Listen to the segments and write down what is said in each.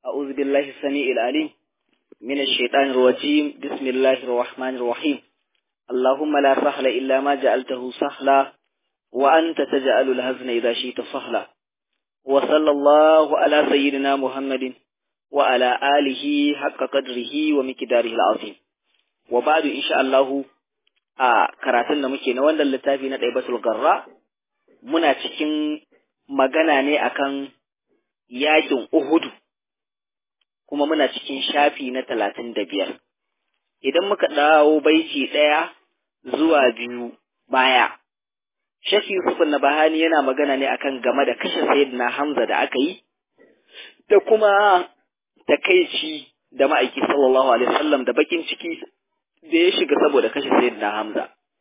أعوذ بالله السميع العليم من الشيطان الرجيم بسم الله الرحمن الرحيم اللهم لا سهل إلا ما جعلته سهلا وأنت تجعل الهزن إذا شئت سهلا وصلى الله على سيدنا محمد وعلى آله حق قدره ومقداره العظيم وبعد إن شاء الله a karatun da muke na wannan littafi na ɗaibatul garra muna cikin magana ne akan yakin Uhudu kuma muna cikin shafi na talatin da biyar. Idan muka dawo baiti ɗaya zuwa biyu baya, Shafi Yusuf na Bahani yana magana ne akan game da kashe Sayyidina Hamza da aka yi, da kuma takaici da ma'aiki sallallahu alaihi wasallam da bakin ciki da ya shiga saboda kashe Sayyidina Hamza.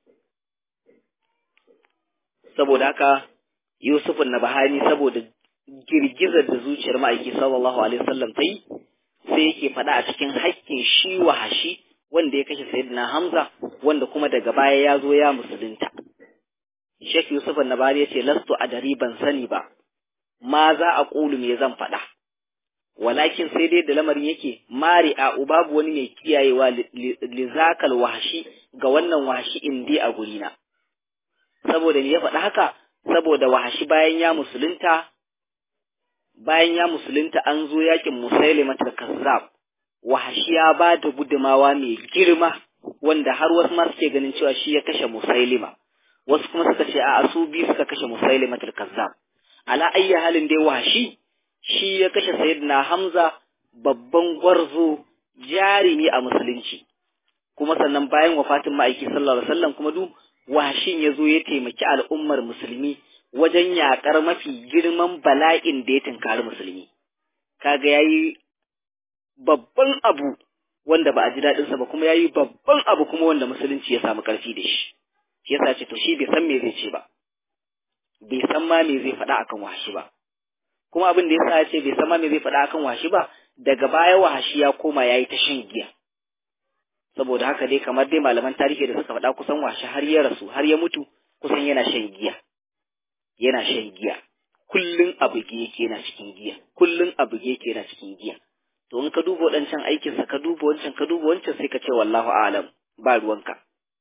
Saboda haka Yusuf na Bahani saboda girgizar da zuciyar ma'aiki sallallahu alaihi wasallam ta yi sai yake faɗa a cikin haƙƙin shi wahashi wanda ya kashe sayyidina Hamza wanda kuma daga baya ya zo ya musulunta Sheikh Yusuf Nabari ya ce lastu adari ban sani ba ma za a ƙulu me zan faɗa walakin sai dai da lamarin yake mari a babu wani mai kiyayewa lizakal wahashi ga wannan wahashi indi a gurina saboda ni ya faɗa haka saboda wahashi bayan ya musulunta bayan ya musulunta an zo yakin musailimatul kazzab wahashi ya ba da gudumawa mai girma wanda har wasu ma suke ganin cewa shi ya kashe musailima wasu kuma suka ce a su biyu suka kashe musailimatul kazzab ala ayyi halin dai wahashi shi ya kashe sayyidina hamza babban gwarzo jarimi a musulunci kuma sannan bayan wafatin ma'aiki sallallahu alaihi wasallam kuma duk wahashin ya zo ya taimaki al'ummar musulmi wajen yaƙar mafi girman bala'in da ya tunkari musulmi. Kaga ya yi babban abu wanda ba a ji daɗinsa ba kuma ya yi babban abu kuma wanda musulunci ya samu ƙarfi da shi. Shi yasa ce to shi bai san me zai ce ba. Bai san ma me zai faɗa akan wahashi ba. Kuma abin da yasa ya ce bai san ma me zai faɗa akan wahashi ba daga baya wahashi ya koma ya yi ta shan giya. Saboda haka dai kamar dai malaman tarihi da suka faɗa kusan wahashi har ya rasu har ya mutu kusan yana shan giya. yana shan giya kullun a buge yake yana cikin giya kullun a buge yake yana cikin giya to in ka duba wadancan aikin sa ka duba wancan ka duba wancan sai ka ce wallahu a'lam ba ruwanka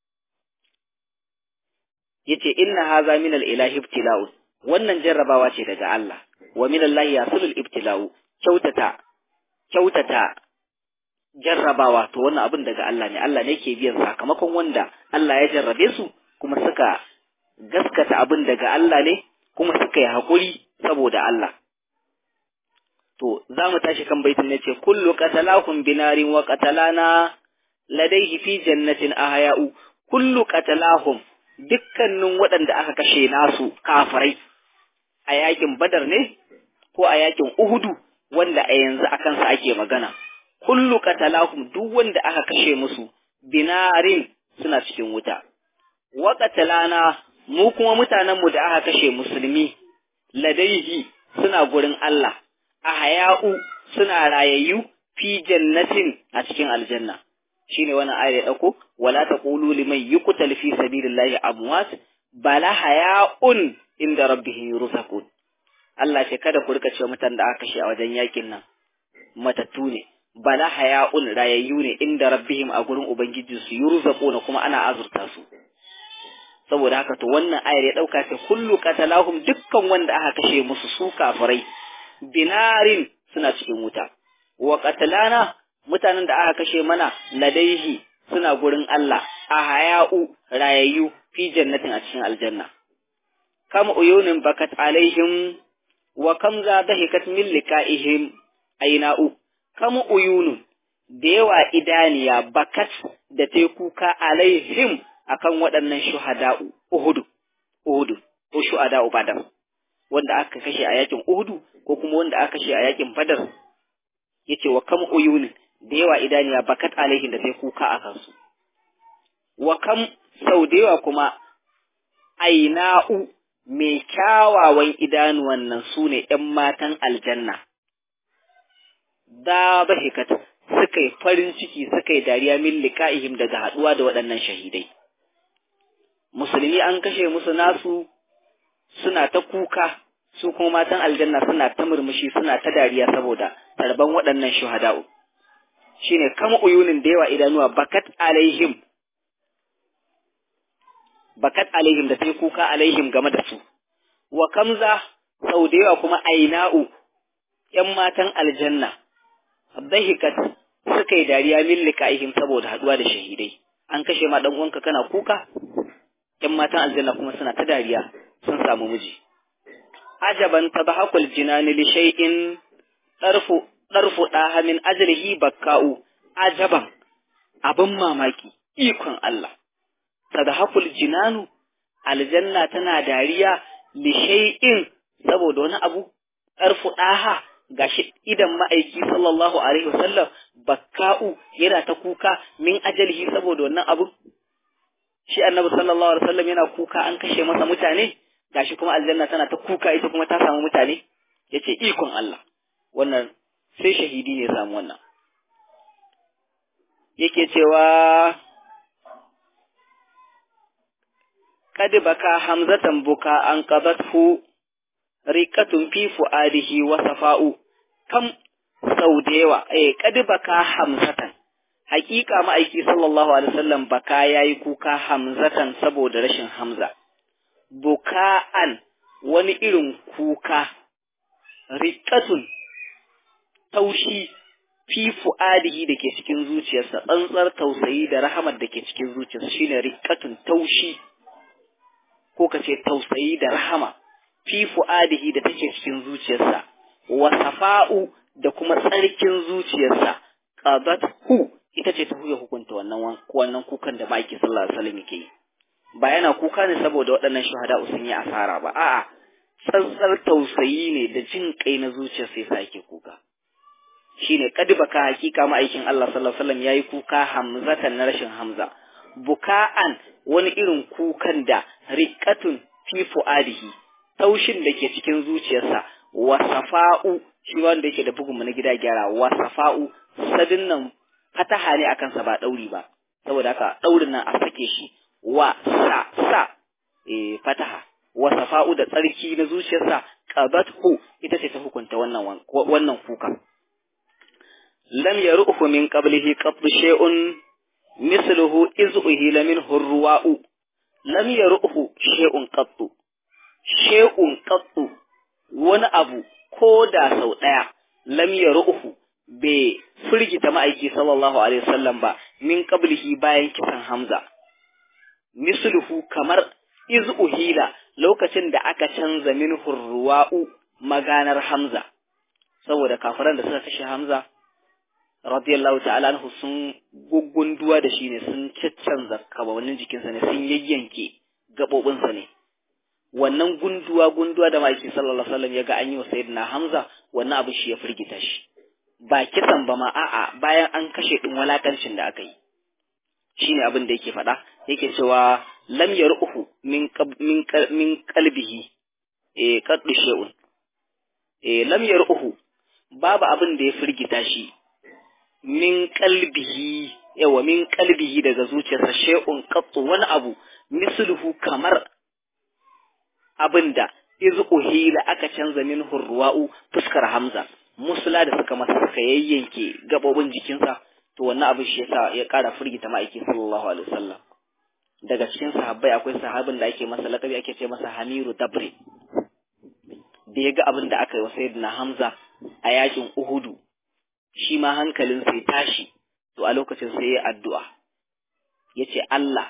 yace inna hadha min al-ilahi ibtila'u wannan jarrabawa ce daga Allah wa min Allah yasulul ibtila'u kyautata kyautata jarrabawa to wannan abin daga Allah ne Allah ne ke biyan sakamakon wanda Allah ya jarrabe su kuma suka gaskata abin daga Allah ne kuma suka yi haƙuri saboda Allah. To, za mu tashi kan baitin ne ce, Kullu qatalahum binarin wa qatalana ladaihi fi jannatin ahaya'u, kullu qatalahum dukkanin waɗanda aka kashe nasu kafirai a yakin Badar ne ko a yakin Uhudu wanda a yanzu a kansa ake magana. Kullu qatalahum duk wanda aka kashe musu binarin suna cikin wuta. Wa qatalana mu kuma mutanenmu da aka kashe musulmi ladaihi suna gurin Allah a haya'u suna rayayyu fi jannatin a cikin aljanna shine wannan ayar ya dauko wala taqulu liman yuqtal fi sabilillahi amwat bala haya'un inda rabbihim yurzaqun Allah ce kada ku rika cewa mutan da aka kashe a wajen yakin nan matattu ne bala haya'un rayayyu ne inda rabbihim a gurin ubangijinsu yurzaquna kuma ana azurta su saboda haka to wannan ayar ya dauka sai kullu qatalahum dukkan wanda aka kashe musu su kafirai binarin suna cikin wuta wa qatalana mutanen da aka kashe mana ladaihi suna gurin Allah a haya'u rayayyu fi jannatin a cikin aljanna kam uyunin bakat alaihim wa kam za dahikat min liqa'ihim aina'u kam uyunun da yawa idaniya bakat da ta kuka alaihim akan waɗannan shuhada'u Uhudu, Uhudu, ko shuhada'u Badar, wanda aka kashe a yakin Uhudu ko kuma wanda aka kashe a yakin Badar, yace wa kam uyunin da yawa idaniya bakat alaihin da sai kuka a kansu. Wa kam sau da yawa kuma aina'u mai kyawawan idanuwan nan su ne ‘yan matan aljanna. Da bahikat suka yi farin ciki suka yi dariya min liƙa'ihim daga haɗuwa da waɗannan shahidai. musulmi an kashe musu nasu suna ta kuka su kuma matan aljanna suna ta murmushi suna ta dariya saboda tarban waɗannan shuhada'u shine kama uyunin da yawa idanuwa bakat alaihim bakat alaihim da ta yi kuka alaihim game da su wa kamza sau da yawa kuma aina'u ‘yan matan aljanna dahikat suka yi dariya min liqa'ihim saboda haɗuwa da shahidai an kashe ma dan uwanka kana kuka ‘yan matan aljanna kuma suna ta dariya sun samu miji ajaban tabahakul jinani li shay'in darfu darfu daha min ajrihi bakka'u ajaban abin mamaki ikon Allah tadahakul jinanu aljanna tana dariya li shay'in saboda wani abu darfu daha gashi idan ma'aiki sallallahu alaihi wasallam bakka'u yana ta kuka min ajalihi saboda wannan abu shi annabi sallallahu alaihi wasallam yana kuka an kashe masa mutane gashi kuma aljanna tana ta kuka ita kuma ta samu mutane yace ikon Allah wannan sai shahidi ne samu wannan yake cewa kad baka hamzatan buka an qadathu riqatun fi fuadihi wa safa'u kam sau da yawa eh kad baka hamzatan hakika ma'aiki sallallahu alaihi wasallam baka yayi kuka hamzatan saboda rashin hamza buka'an wani irin kuka riqatun taushi fi fu'adihi da ke cikin zuciyarsa tsantsar tausayi da rahamar da ke cikin zuciyarsa shine riqatun taushi ko kace tausayi da rahama fi fu'adihi da take cikin zuciyarsa wa safa'u da kuma tsarkin zuciyarsa qadathu ita ce ta huya hukunta wannan wannan kukan da maki sallallahu alaihi wasallam yake yi ba yana kuka ne saboda waɗannan shuhada sun yi asara ba a'a tsantsar tausayi ne da jin kai na zuciyarsa yasa yake kuka shine kadibaka hakika ma'aikin Allah sallallahu alaihi wasallam yayi kuka hamzatan na rashin hamza buka'an wani irin kukan da riqatun fi fuadihi taushin da ke cikin zuciyarsa wa safa'u shi wanda yake da bugun na gida gyara wa safa'u sadin nan fataha ne akan sa ba dauri ba saboda haka daurin nan a sake shi wa sa sa eh fataha wa safa'u da tsarki na zuciyarsa qabathu ita ce ta hukunta wannan wannan kuka lam yaruhu min qablihi qabdu shay'un misluhu iz uhila minhu ruwa'u lam yaruhu shay'un qattu shay'un qattu wani abu ko da sau daya lam yaruhu bai firgita ma'aiki sallallahu alaihi wasallam ba min qablihi bayan kisan Hamza misluhu kamar iz uhila lokacin da aka canza minhu ruwa'u maganar Hamza saboda kafiran da suka kashe Hamza radiyallahu ta'ala anhu sun guggunduwa da shi ne sun caccanza kabawannin jikinsa ne sun yayyanke gaɓoɓinsa ne wannan gunduwa gunduwa da ma'aiki sallallahu alaihi wasallam ya ga an yi wa sayyidina Hamza wannan abu shi ya firgita shi ba kisan ba ma a'a bayan an kashe din walakancin da aka yi shine abin da yake faɗa yake cewa lam yar'uhu min min min qalbihi eh qaddu shay'un eh lam yar'uhu babu abin da ya firgita shi min qalbihi yawa min qalbihi daga zuciyarsa shay'un qattu wani abu misluhu kamar abinda iz uhila aka canza min hurwa'u fuskar hamza musula da suka masa suka yayyanke gabobin jikinsa to wannan abin shi yasa ya ƙara firgita ma'aikin sallallahu alaihi wasallam daga cikin sahabbai akwai sahabin da ake masa lakabi ake ce masa Hamiru Dabre da ya ga abin da aka yi wa sayyidina Hamza a yakin Uhudu shi ma hankalin sai tashi to a lokacin sai ya addu'a ya ce Allah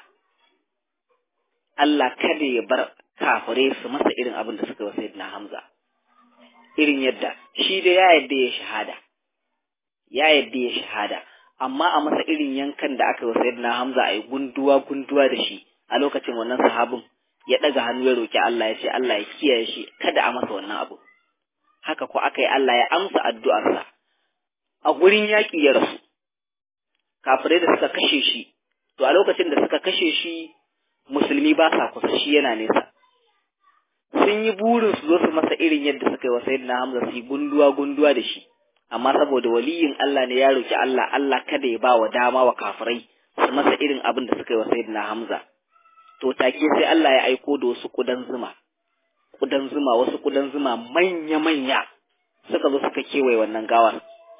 Allah kada ya bar kafirai su masa irin abin da suka yi wa sayyidina Hamza irin yadda shi da ya yadda ya shahada ya yadda ya shahada amma a masa irin yankan da aka yi wa sayyidina Hamza a yi gunduwa gunduwa da shi a lokacin wannan sahabin ya ɗaga hannu ya roki Allah ya ce Allah ya kiyaye shi kada a masa wannan abu haka ko aka yi Allah ya amsa addu'arsa a gurin yaƙi ya rasu kafirai da suka kashe shi to a lokacin da suka kashe shi musulmi ba sa kusa shi yana nesa sun yi burin su zo su masa irin yadda suka yi wa sayyidina Hamza su yi gunduwa gunduwa da shi amma saboda waliyin Allah ne ya roki Allah Allah kada ya ba wa dama wa kafirai su masa irin abin da suka yi wa sayyidina Hamza to take sai Allah ya aiko da wasu kudan zuma kudan zuma wasu kudan zuma manya manya suka zo suka kewaye wannan gawar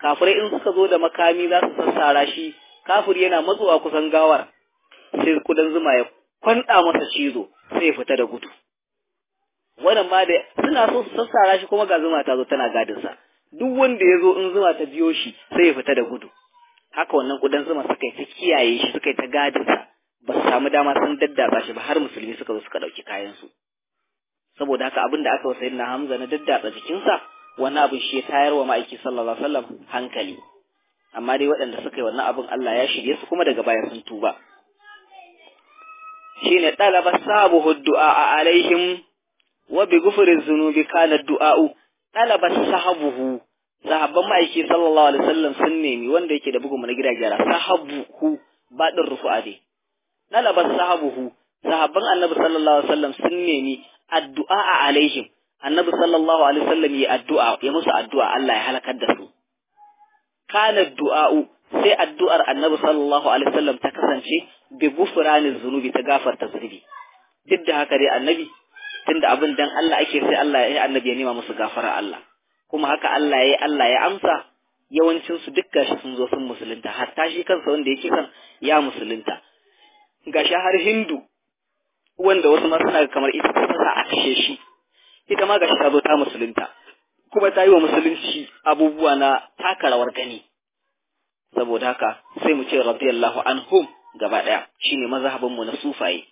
kafirai in suka zo da makami za su sassara shi kafir yana matsowa kusan gawar sai kudan zuma ya kwanda masa cizo sai ya fita da gudu wannan ma da suna so su sassara shi kuma ga zuma ta zo tana gadin sa duk wanda ya zo in zuma ta biyo shi sai ya fita da gudu haka wannan kudan zuma suka yi ta kiyaye shi suka yi ta gadin sa ba su samu dama sun daddatsa shi ba har musulmi suka zo suka ɗauki kayan su saboda haka abin da aka wa sayyidina Hamza na daddatsa jikinsa wani abin shi ya tayar wa ma'aiki sallallahu alaihi wasallam hankali amma dai waɗanda suka yi wannan abin Allah ya shirye su kuma daga baya sun tuba shine talaba sabuhu du'a alaihim wa bi ghufri dhunubi kana du'a'u talaba sahabuhu sahabban ma'aiki sallallahu alaihi wasallam sun nemi wanda yake da bugun na gida gyara sahabuhu badin rufu'a dai talaba sahabuhu sahabban annabi sallallahu alaihi wasallam sun nemi addu'a alaihim annabi sallallahu alaihi wasallam yi addu'a ya musu addu'a Allah ya halakar da su kana du'a'u sai addu'ar annabi sallallahu alaihi wasallam ta kasance bi gufrani zunubi ta gafarta zunubi duk da haka dai annabi tunda abin dan Allah ake sai Allah ya annabi ya nema musu gafara Allah kuma haka Allah ya Allah ya amsa yawancin su duk gashi sun zo sun musulunta hatta shi kansa wanda yake kan ya musulunta gashi har Hindu wanda wasu ma suna kamar ita ta sa a kashe shi ita ma gashi ta zo ta musulunta kuma ta yi wa musulunci abubuwa na taka rawar gani saboda haka sai mu ce radiyallahu anhum gaba daya shine mazhabin mu na sufaye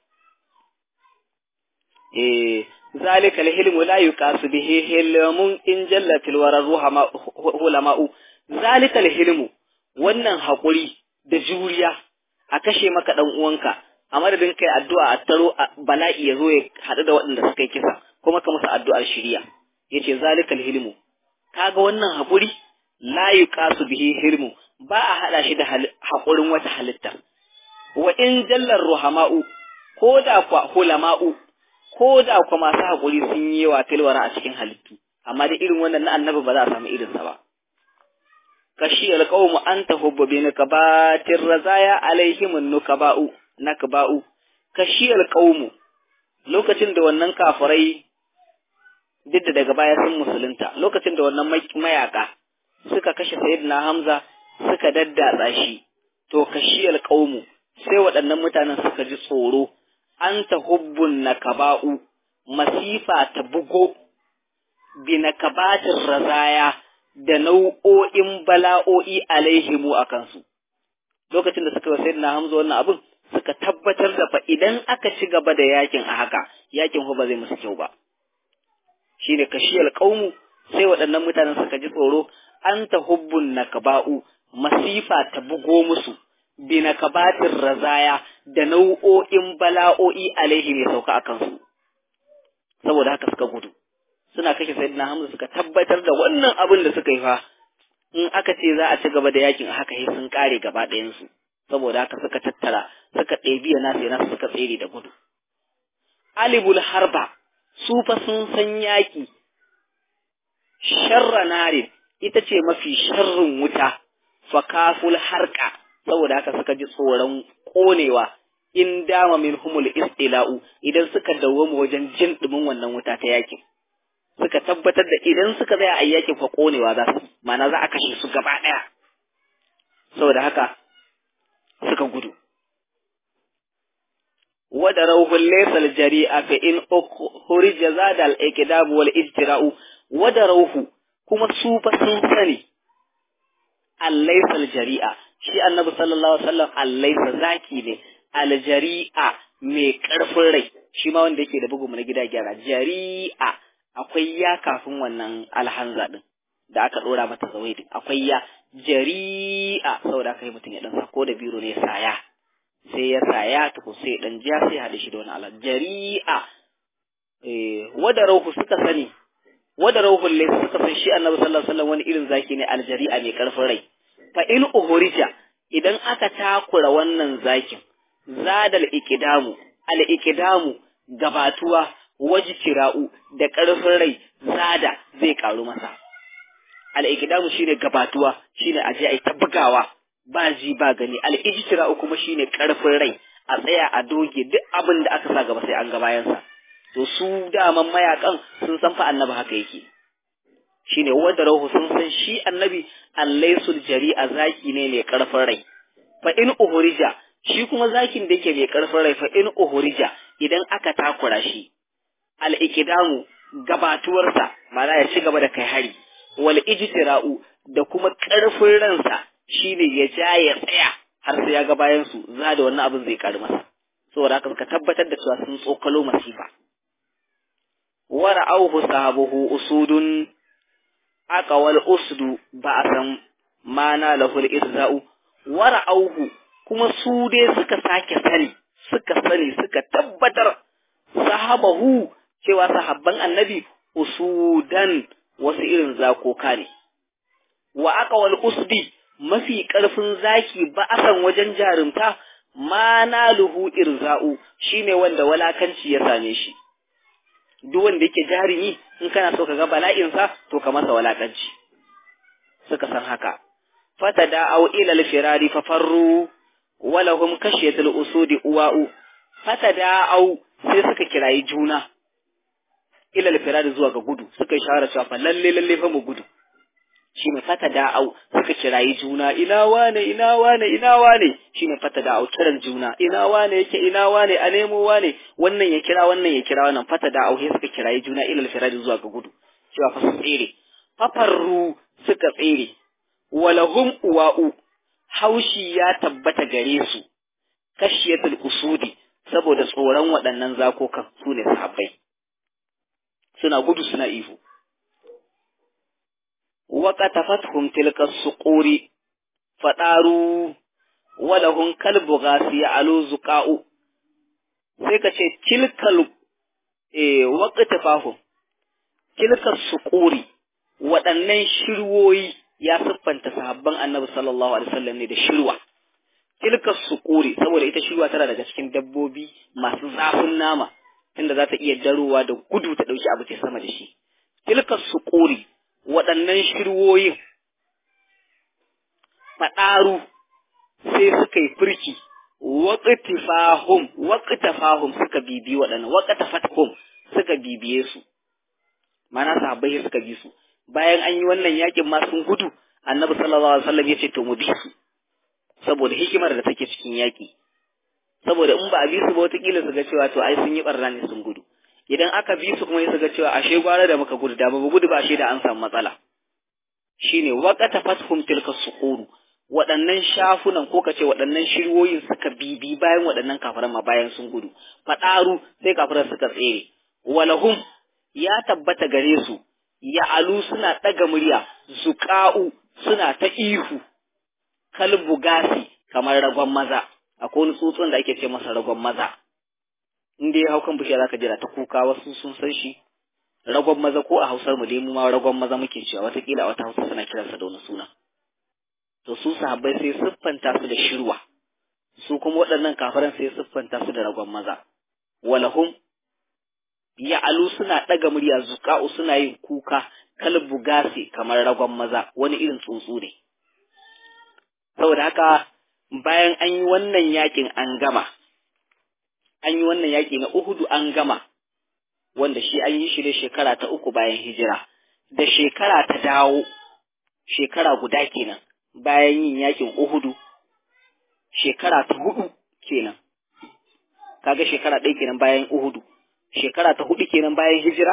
eh zalika alhilmu la yuqasu bihi hilmun in jallatil wara ruhama hulama'u zalika alhilmu wannan hakuri da juriya a kashe maka dan uwanka a madadin kai addu'a a taro bala'i ya zo ya haɗu da waɗanda suka yi kisa kuma ka musu addu'ar shiriya yace zalikal hilmu kaga wannan haƙuri la yuqasu bihi hilmu ba a hada shi da haƙurin wata halitta wa in jallar ruhama'u ko da kwa hulama'u ko da kwa masu haƙuri sun yi wa tilwara a cikin halittu amma da irin wannan na annabi ba za a samu irinsa ba kashi alqawmu anta hubbu bi nakabatir razaya alaihim nukaba'u nakba'u kashi alqawmu lokacin da wannan kafirai duk da daga baya sun musulunta lokacin da wannan mayaka suka kashe sayyidina Hamza suka daddatsa shi to kashiyal qaumu sai waɗannan mutanen suka ji tsoro an hubbun nakaba'u masifa ta bugo bi nakabatir razaya da nau'o'in bala'o'i alaihimu a kansu lokacin da suka yi sayyidina Hamza wannan abin suka tabbatar da fa idan aka ci gaba da yakin a haka yakin ba zai musu kyau ba shine kashiyal qaumu sai waɗannan mutanen suka ji tsoro an ta hubbun nakaba'u masifa ta bugo musu bi nakabatin razaya da nau'o'in bala'o'i alaihi mai sauka a kansu saboda haka suka gudu suna kashe sayyidina hamza suka tabbatar da wannan abin da suka yi fa in aka ce za a ci gaba da yakin a haka sai sun kare gaba ɗayansu saboda haka suka tattara suka ɗebi nasu nasu suka tsere da gudu alibul harba su fa sun san yaƙi sharra narin ita ce mafi sharrin wuta fakaful harka saboda haka suka ji tsoron ƙonewa in dama min humul istila'u idan suka dawwama wajen jin ɗumin wannan wuta ta yaƙin suka tabbatar da idan suka zaya a yaƙin fa ƙonewa za su ma'ana za a kashe su gaba ɗaya saboda haka suka gudu wada rauhun laysal jari'a fa in ukhrija zada al iqdam wal ijtira'u wada rauhu kuma su fa sun sani al laysal jari'a shi annabi sallallahu alaihi wasallam al laysa zaki ne al jari'a mai karfin rai shi ma wanda yake da bugu na gida gyara jari'a akwai ya kafin wannan alhanza din da aka dora mata zawaidi akwai ya jari'a saboda aka yi mutum ya dan sako da biro ne saya sai ya saya tuku sai dan ja sai hade shi da wani alat jari'a eh wada rauhu suka sani wada rauhul laysa suka san shi annabi sallallahu alaihi wasallam wani irin zaki ne aljari'a mai karfin rai fa in uhurija idan aka takura wannan zakin zadal ikidamu al ikidamu gabatuwa wajtira'u da karfin rai zada zai karu masa al ikidamu shine gabatuwa shine aje ai ta bugawa ba ji ba gani al'ijtira'u kuma shine karfin rai a tsaya a doge duk abin da aka sa gaba sai an ga bayansa to su daman mayakan sun san fa annabi haka yake shine wanda rahu sun san shi annabi allaisul jari'a zaki ne mai karfin rai fa in uhurija shi kuma zakin da yake mai karfin rai fa in uhurija idan aka takura shi al ikidamu gabatuwarsa ma'ana ya ci gaba da kai hari wal ijtira'u da kuma karfin ransa shine ya ja ya tsaya har sai ya ga bayan su za da wannan abin zai karu masa saboda haka suka tabbatar da cewa sun tsokalo masifa wara'auhu sahabuhu usudun aqawal usdu ba'san mana lahul irza'u wara'auhu kuma su dai suka sake sani suka sani suka tabbatar sahabahu cewa sahabban annabi usudan wasu irin zakoka ne wa aqawal usdi mafi ƙarfin zaki ba'asan wajen jarumta ma naluhu irza'u shine wanda walakanci ya same shi duk wanda yake jarumi in kana so ka ga bala'insa to ka masa walakanci suka san haka fatada'u ila al-firari fa farru walahum kashiyatul usudi uwa'u fatada'u sai suka kirayi juna ila al-firari zuwa ga gudu suka yi shawara cewa fa lalle lalle fa mu gudu shine fata da'au suka kirayi juna ina wane ina wane ina wane shine fata da'au kiran juna ina wane yake ina wane a nemo wane wannan ya kira wannan ya kira wannan fata da'au sai suka kirayi juna ilal firadi zuwa ga gudu cewa fa su tsere fafarru suka tsere walahum uwa'u haushi ya tabbata gare su kashiyatul usudi saboda tsoron waɗannan zakokan su ne sahabbai suna gudu suna ihu وقتفتهم تلك الصقور فطاروا ولهم كلب غاسي علو زقاء sai ka ce tilkal eh waqtafahum tilka suquri waɗannan shirwoyi ya siffanta sahabban annabi sallallahu alaihi wasallam ne da shirwa tilka suquri saboda ita shirwa tana daga cikin dabbobi masu zafin nama inda za ta iya darowa da gudu ta ɗauki abu ta sama da shi tilka suquri waɗannan shirwoyin faɗaru sai suka yi firki waƙitifahum waƙitafahum suka bibi waɗannan waƙitafathum suka bibiye su mana sahabbai suka bi su bayan an yi wannan yakin ma sun gudu annabi sallallahu alaihi wasallam ya ce to mu bi su saboda hikimar da take cikin yaki saboda in ba a bi su ba wataƙila su ga cewa to ai sun yi ɓarna ne sun gudu idan aka bi su kuma su ga cewa ashe gwara da muka gudu da ba gudu ba ashe da an samu matsala shine waqata fathum tilka suquru waɗannan shafunan ko kace waɗannan shirwoyin suka bibi bayan waɗannan kafiran ma bayan sun gudu fadaru sai kafiran suka tsere walahum ya tabbata gare su ya alu suna ɗaga murya zuqa'u suna ta ihu kalbu gasi kamar ragon maza akwai wani tsutsun da ake ce masa ragon maza in dai hau kan bishiya zaka jira ta kuka wasu sun san shi ragon maza ko a hausar mu dai mu ma ragon maza muke cewa watakila a wata hausa suna kiransa da wani suna to su sahabbai sai siffanta su da shirwa su kuma waɗannan kafiran sai siffanta su da ragon maza walahum ya alu suna ɗaga murya zuƙa'u suna yin kuka kalbu gasi kamar ragon maza wani irin tsuntsu ne saboda haka bayan an yi wannan yakin an gama an yi wannan yaƙi na Uhudu an gama, wanda shi an yi shi ne shekara ta uku bayan hijira, da shekara ta dawo, shekara guda kenan bayan yin yaƙin Uhudu, shekara ta hudu kenan, kaga shekara ɗaya kenan bayan Uhudu, shekara ta hudu kenan bayan hijira,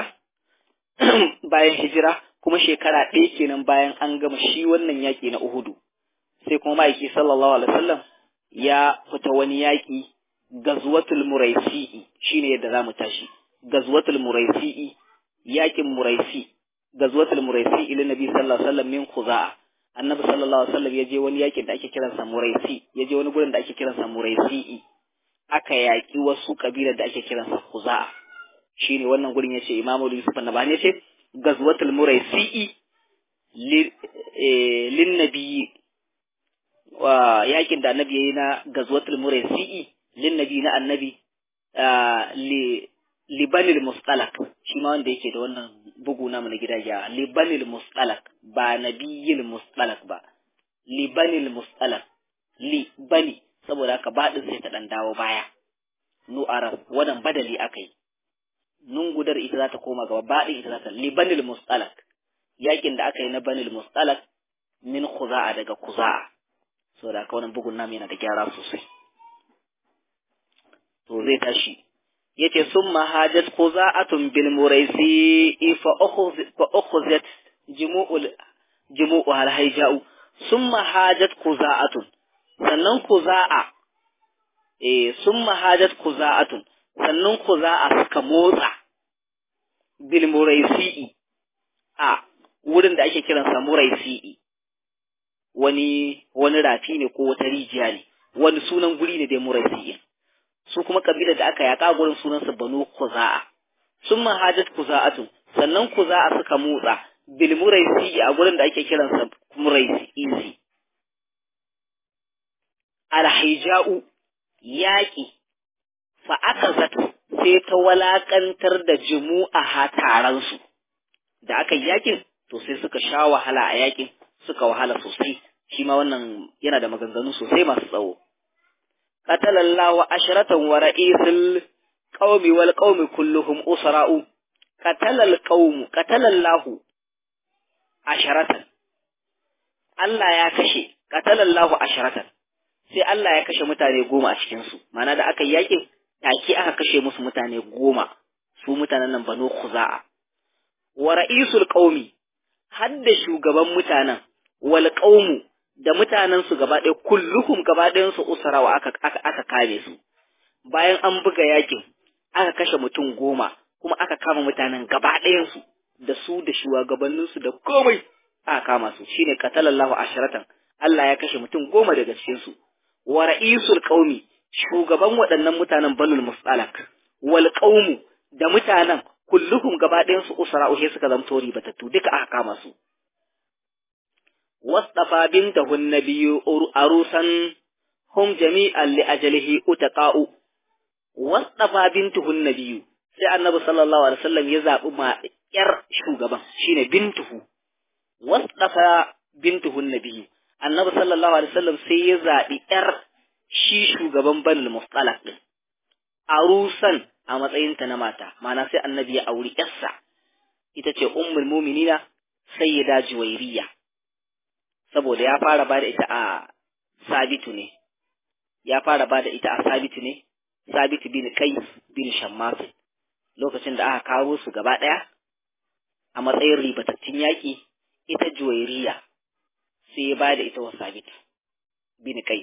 bayan hijira, kuma shekara ɗaya kenan bayan an gama shi wannan yaƙi na Uhudu, sai kuma ma'aiki sallallahu alaihi wasallam ya fita wani yaƙi gazwatul muraisi'i shine yadda zamu tashi gazwatul muraisi'i yakin muraisi gazwatul muraisi'i lin nabi sallallahu alaihi wasallam min khuza'a annabi sallallahu alaihi wasallam yaje wani yakin da ake kiransa muraisi yaje wani gurin da ake kiransa muraisi'i aka yaki wasu kabilar da ake kiransa khuza'a shine wannan gurin yace imamu yusuf annabani yace gazwatul muraisi'i lin nabi wa yakin da annabi yayi na gazwatul muraisi'i linnabi na annabi libanil mustalak shi ma wanda yake da wannan bugu na na gida ya libanil mustalak ba nabiyil mustalak ba libanil mustalak li bani saboda haka baɗin sai ta ɗan dawo baya nu arab wannan badali aka yi nun gudar ita za ta koma gaba baɗin ita za ta libanil mustalak yakin da aka yi na banil mustalak min khuza'a daga kuza'a saboda haka wannan bugun namu yana da gyara sosai to zai tashi yace summa hajat khuza'atun bil muraisi fa ukhuz fa ukhuzat jumu'ul jumu'u hal haija'u summa hajat khuza'atun sannan khuza'a eh summa hajat khuza'atun sannan khuza'a suka motsa bil muraisi a wurin da ake kiransa muraisi wani wani rafi ne ko wata rijiya ne wani sunan guri ne dai muraisi su kuma kabilar da aka yaka gurin sunansa banu kuza'a sun mahajat kuza'atun sannan kuza'a suka motsa bil muraisi a gurin da ake kiransa muraisi alhaija'u yaƙi fa aka zato sai ta walakantar da jumu'a taransu da aka yi yakin to sai suka sha wahala a yakin suka wahala sosai shi ma wannan yana da maganganu sosai masu tsawo qatalallahu asharatan wa ra'isul qaumi wal qaumi kulluhum usra'u qatalal qaum qatalallahu asharatan Allah ya kashe qatalallahu asharatan sai Allah ya kashe mutane goma a cikin su ma'ana da aka yi yakin take aka kashe musu mutane goma su mutanen nan banu khuza'a wa ra'isul qaumi hadda shugaban mutanen wal qaumu da mutanen su gaba ɗaya kulluhum gaba ɗayan su usarawa aka aka aka kame su bayan an buga yakin aka kashe mutum goma kuma aka kama mutanen gaba ɗayan su da su da shugabannin su da komai aka kama su shine qatalallahu asharatan Allah ya kashe mutum goma daga cikin su wa ra'isul qaumi shugaban waɗannan mutanen banul mustalak wal qaumu da mutanen kulluhum gaba ɗayan su usra uhe suka zamto ribatattu duka aka kama su wasdafa bintahu nabiyyu arusan hum jami'an li ajalihi utaqa'u wasdafa bintuhu nabiyyu sai annabi sallallahu alaihi wasallam ya zabi ma yar shugaban shine bintuhu wasdafa bintuhu nabiyyu annabi sallallahu alaihi wasallam sai ya zabi yar shi shugaban banul mustalak din arusan a matsayinta na mata ma'ana sai annabi ya auri yarsa ita ce ummul muminina sayyida juwairiya saboda ya fara ba da ita a sabitu ne ya fara ba da ita a sabitu ne sabitu bin kai bin shammas lokacin da aka kawo su gaba ɗaya a matsayin ribatattun yaƙi ita juwairiya sai ya ba da ita wa sabitu bin kai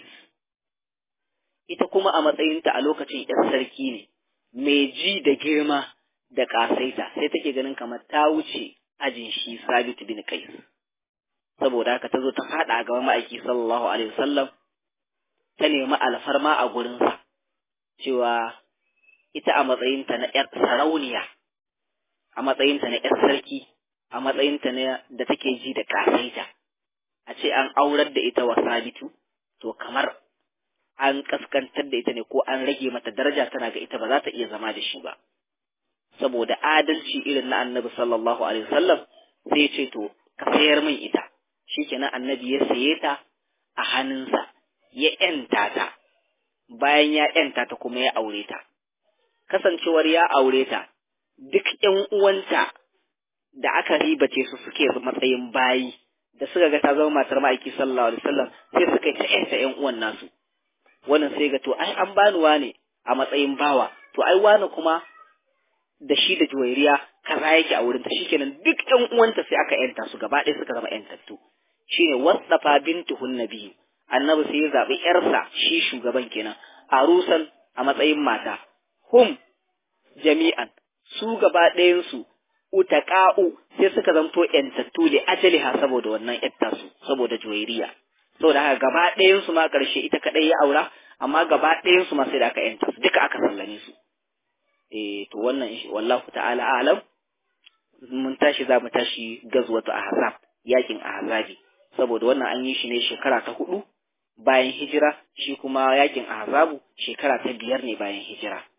ita kuma a matsayinta a lokacin ‘yar sarki ne, mai ji da girma da ƙasaita, sai take ganin kamar ta wuce ajin shi Sabit bin Kais. Saboda haka ta zo ta faɗa a gaban ma'aiki sallallahu Alaihi wasallam, ta nemi alfarma a gurinsa, cewa ita a matsayinta na ‘yar sarauniya, a matsayinta na ‘yar sarki, a matsayinta na da take ji da ƙasaita, a ce an aurar da ita wa Sabitu, to kamar an kaskantar da ita ne ko an rage mata daraja tana ga ita ba za ta iya zama da shi ba saboda adalci irin na annabi sallallahu alaihi wasallam sai ya ce to ka sayar min ita shikenan annabi ya saye ta a hannunsa ya yanta ta bayan ya yanta ta kuma ya aure ta kasancewar ya aure ta duk ƴan uwanta da aka ribace su suke matsayin bayi da suka ga ta zama matar ma'aiki sallallahu alaihi wasallam sai suka yi ta ƴanta ƴan uwan nasu wannan sai ga to ai an bani wane a matsayin bawa to ai wane kuma da shi da juwairiya kaza yake a wurin ta shikenan duk ƴan uwanta sai aka yanta su gaba ɗaya suka zama ƴantattu shine wasdafa bintuhun nabiyyu annabi sai ya zabi ƴarsa shi shugaban kenan arusan a matsayin mata hum jami'an su gaba ɗayan su utaqa'u sai suka zamto ƴantattu li ajaliha saboda wannan ƴatta su saboda juwairiya saboda haka gaba ɗayan su ma ƙarshe ita kaɗai ya aura amma gaba ɗayan su ma sai da aka yanta su duka aka sallame su eh to wannan wallahu ta'ala alam mun tashi za mu tashi gazwatu ahzab yakin ahzabi saboda wannan an yi shi ne shekara ta hudu bayan hijira shi kuma yakin ahzabu shekara ta biyar ne bayan hijira